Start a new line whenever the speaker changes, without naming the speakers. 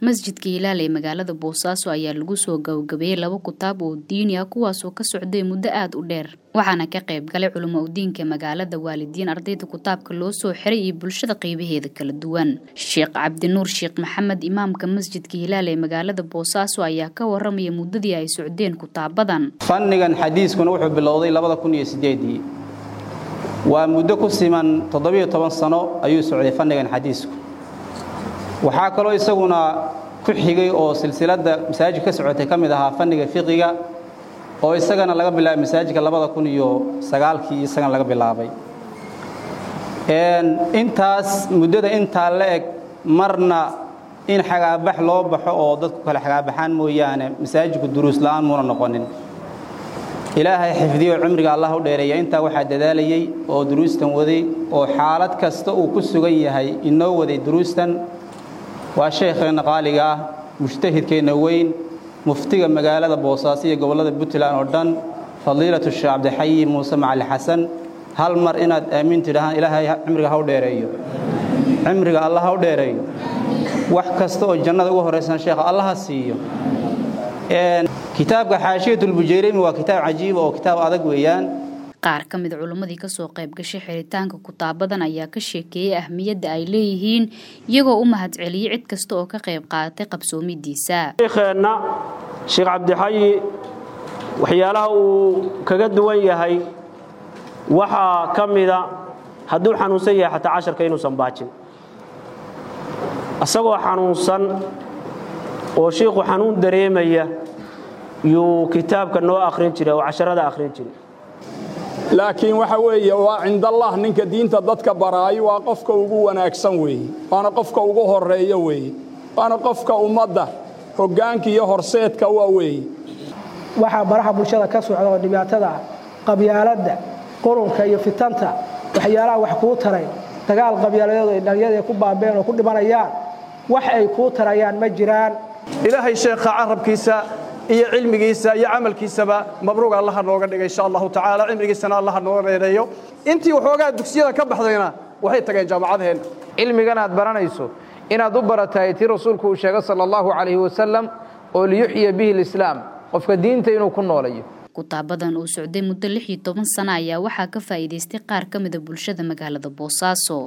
masjidka hilaal ee magaalada boosaaso ayaa lagu soo gabagabeeyey laba kutaab oo diini ah kuwaasoo ka socday muddo aada u dheer waxaana ka qayb galay culimo udiinka magaalada waalidiin ardayda kutaabka loo soo xiray iyo bulshada qeybaheeda kala duwan sheekh cabdinuur sheekh maxamed imaamka masjidka hilaal ee magaalada boosaaso ayaa ka waramaya muddadii ay socdeen kutaabadan
fannigan xadiiskuna wuxuu bilowday labada kun iyo sideedii waa muddo ku siman toddobiyo toban sano ayuu socday fannigan xadiisku waxaa kaloo isaguna ku xigay oo silsiladda masaajid ka socotay ka mid ahaa fanniga fiqiga oo isagana laga bilaabay masaajidka labada kun iyo sagaalkii isagana laga bilaabay intaas muddada intaa la eg marna in xagaabax loo baxo oo dadku kale xagaabaxaan mooyaane masaajidku duruus la'aan muuna noqonin ilaahay xifdiyo cimriga allah u dheereeya intaa waxaa dadaalayey oo duruustan waday oo xaalad kasta uu ku sugan yahay inoo waday duruustan waa sheekheenna qaaliga ah mujtahidkeenna weyn muftiga magaalada boosaaso iyo gobollada puntland oo dhan fadiilatu sheekh cabdixayi muuse macali xasan hal mar inaad aamiin tidhahaan ilaahay cimriga ha u dheereeyo cimriga allah ha u dheereeyo wax kasta oo jannada ugu horraysan sheekha allah ha siiyo kitaabka xaashiyatulbujeyrimi waa kitaab cajiiba oo kitaab adag weeyaan
qaar ka mid culimmadii kasoo qayb gashay xiritaanka kutaabadan ayaa ka sheekeeyey ahmiyadda ay leeyihiin iyagoo u mahadceliyey cid kasta oo ka qayb qaadatay qabsoomidiisa
sheekheenna sheekh cabdixayi waxyaalaha uu kaga duwan yahay waxaa ka mida hadduu xanuunsan yahay xataa casharka inuusan baajin isagoo xanuunsan oo shiikhu xanuun dareemaya yuu kitaabka noo akhrin jiray oo casharada akhrin jiray
laakiin waxa weeye waa cindallah ninka diinta dadka baraayo waa qofka ugu wanaagsan weeye waana qofka ugu horeeyo weeye waana qofka ummadda hoggaanka iyo horseedka waa weeye
waxaa baraha bulshada ka socda oo dhibaatada ah qabyaaladda qurunka iyo fitanta waxyaalaha wax kuu taray dagaal qabyaaladeedu ay dhalinyada ku baabeen oo ku dhimanayaan wax ay kuu tarayaan ma jiraan
ilaahay sheekha carabkiisa iyo cilmigiisa iyo camalkiisaba mabruuq allaha nooga dhigay insha allahu tacaala cimrigiisana allaha nooga dheereeyo intii waxoogaa dugsiyada ka baxdayna waxay tageen jaamacadheenna
cilmigan aad baranayso inaad u baratahay tii rasuulku uu sheegay sala allahu calayhi wasalam oo liyuxya bihi lislaam qofka diinta inuu ku noolayo
kutaabadan uu socday muddo lix iyo toban sano ayaa waxaa ka faa'iidaystay qaar ka mida bulshada magaalada boosaaso